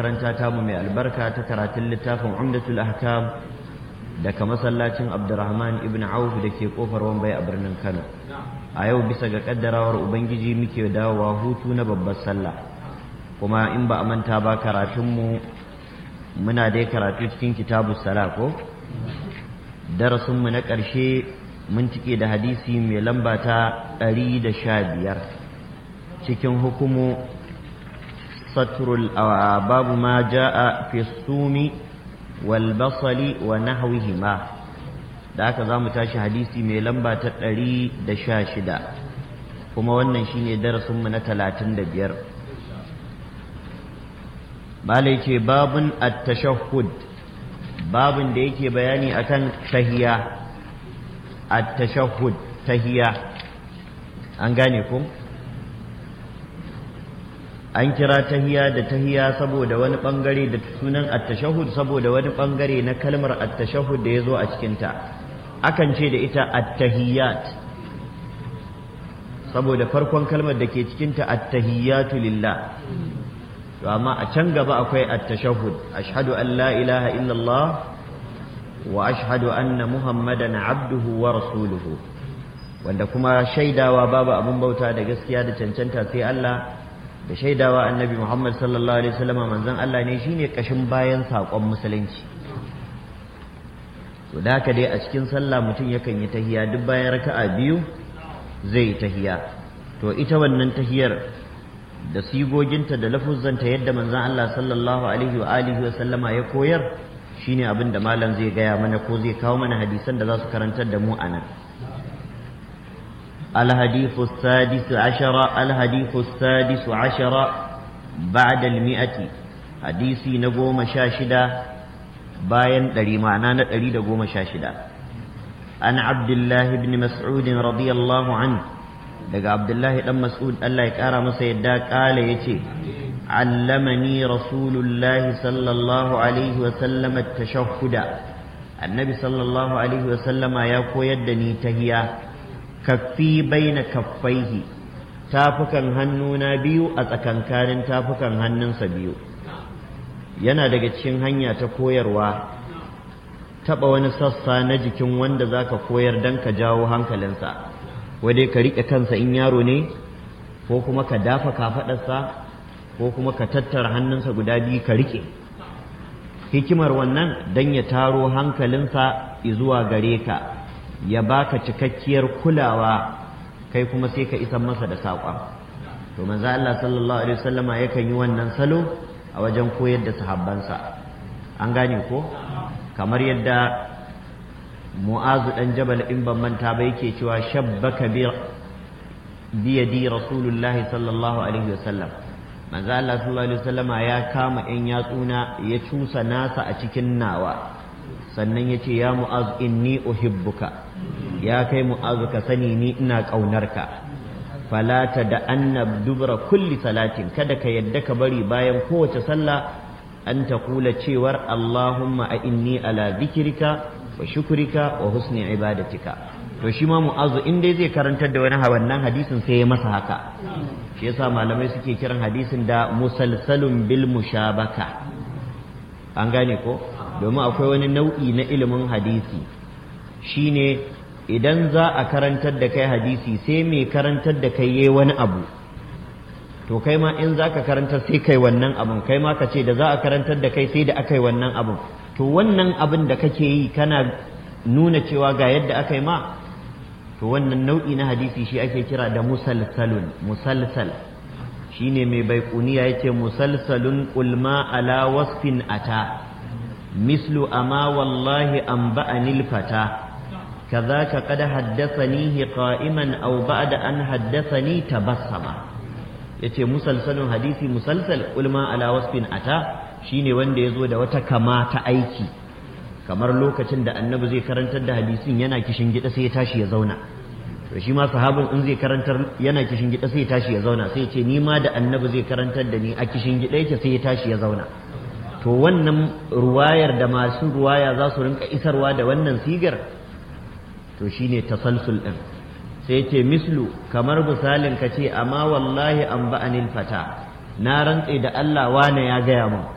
makaranta tamu mai albarka ta karatun littafin umdatul ahkam daga masallacin abdurrahman ibn auf da ke kofar wambai a birnin kano a yau bisa ga kaddarawar ubangiji muke dawowa hutu na babbar sallah kuma in ba a manta ba karatunmu muna dai karatu cikin kitabu sala ko darasinmu na ƙarshe mun cike da hadisi mai lamba ta ɗari da sha biyar cikin hukumu satrul babu ma ja'a fi sumi wal basali wa nahwihima da haka za mu tashi hadisi mai lamba ta ɗari da sha shida kuma wannan shine darasinmu na talatin da biyar malai ce babun at-tashahhud babun da yake bayani akan tahiya at-tashahhud tahiya an gane ku an kira tahiya da tahiya saboda wani bangare da sunan at-tashahhud saboda wani bangare na kalmar at-tashahhud da yazo a cikin ta akan ce da ita at-tahiyat saboda farkon kalmar da ke cikin ta at-tahiyatu lillah to amma a can gaba akwai at-tashahhud ashhadu an la ilaha illallah wa ashhadu anna muhammadan abduhu wa rasuluhu wanda kuma shaidawa babu abin bauta da gaskiya da cancanta sai Allah da shaidawa annabi Muhammad sallallahu alaihi wasallam manzon Allah ne shine kashin bayan sakon musulunci to da haka dai a cikin sallah mutum yakan yi tahiya duk bayan raka'a biyu zai tahiya to ita wannan tahiyar da sigoginta da lafuzzanta yadda manzon Allah sallallahu alaihi wa alihi wa sallama ya koyar shine abin da malam zai gaya mana ko zai kawo mana hadisan da za su karantar da mu anan الحديث السادس عشر الحديث السادس عشر بعد المئة حديثي نقوم شاشدة باين دري معنا نتري نقوم شاشدة عن عبد الله بن مسعود رضي الله عنه daga abdullahi dan mas'ud Allah ya kara masa yadda kala yace allamani rasulullahi sallallahu alaihi wa sallam at-tashahhuda annabi sallallahu alaihi wa sallama ya koyar da ni tahiya kaffi baina kaffaihi tafukan hannuna biyu a tsakankanin tafukan hannunsa biyu yana daga cikin hanya ta koyarwa taɓa wani sassa na jikin wanda zaka koyar don ka jawo hankalinsa dai ka riƙe kansa in yaro ne ko kuma ka dafa kafaɗarsa ko kuma ka tattara hannunsa guda biyu ka riƙe hikimar wannan don ya taro hankalinsa zuwa gare ka ya baka cikakkiyar kulawa kai kuma sai ka isan masa da saƙon to manzo Allah sallallahu alaihi wasallama yakan yi wannan salo a wajen koyar da sahabbansa an gane ko kamar yadda mu'azu dan jabal in ban manta ba yake cewa shabbaka bi biyadi rasulullahi sallallahu alaihi wasallam manzo Allah sallallahu alaihi wasallama ya kama in yatsuna ya cusa nasa a cikin nawa sannan ya ce ya mu'az inni uhibbuka ya kai mu'azu ka sani ni ina ƙaunarka falata da annab dubra kulli salatin kada ka yadda ka bari bayan kowace sallah an ta kula cewar Allahumma a inni ala zikirka wa shukurika wa husni ibadatika to shi ma mu'azu in dai zai karantar da wani wannan hadisin sai ya masa haka shi yasa malamai suke kiran hadisin da musalsalun bil mushabaka an gane ko domin akwai wani nau'i na ilimin hadisi shine idan za a karantar da kai hadisi sai mai karantar da kai yayi wani abu to kai ma in za ka karantar sai kai wannan abun kai ma ka ce da za a karantar da kai sai da aka yi wannan abun to wannan abin da kake yi kana nuna cewa ga yadda aka yi ma to wannan nau'i na hadisi shi ake kira da musalsalun musalsal shine mai baikuniya yace musalsalun ulma ala wasfin ata mislu ama wallahi anba'anil fata كذاك قد حدثنيه قائما أو بعد أن حدثني تبسما yace musalsalin hadisi musalsal ulma ala wasfin ata shine wanda ya zo da wata kama ta aiki kamar lokacin da annabi zai karantar da hadisin yana kishin gida sai ya tashi ya zauna to shi ma sahabin in zai karantar yana kishin gida sai ya tashi ya zauna sai ya ce ni ma da annabi zai karantar da ni a kishin gida yake sai ya tashi ya zauna to wannan ruwayar da masu ruwaya za su rinka isarwa da wannan sigar to shine tasalsul din sai ce mislu kamar misalin ka ce amma wallahi an ba'anil fata na rantse da Allah wane ya gaya mun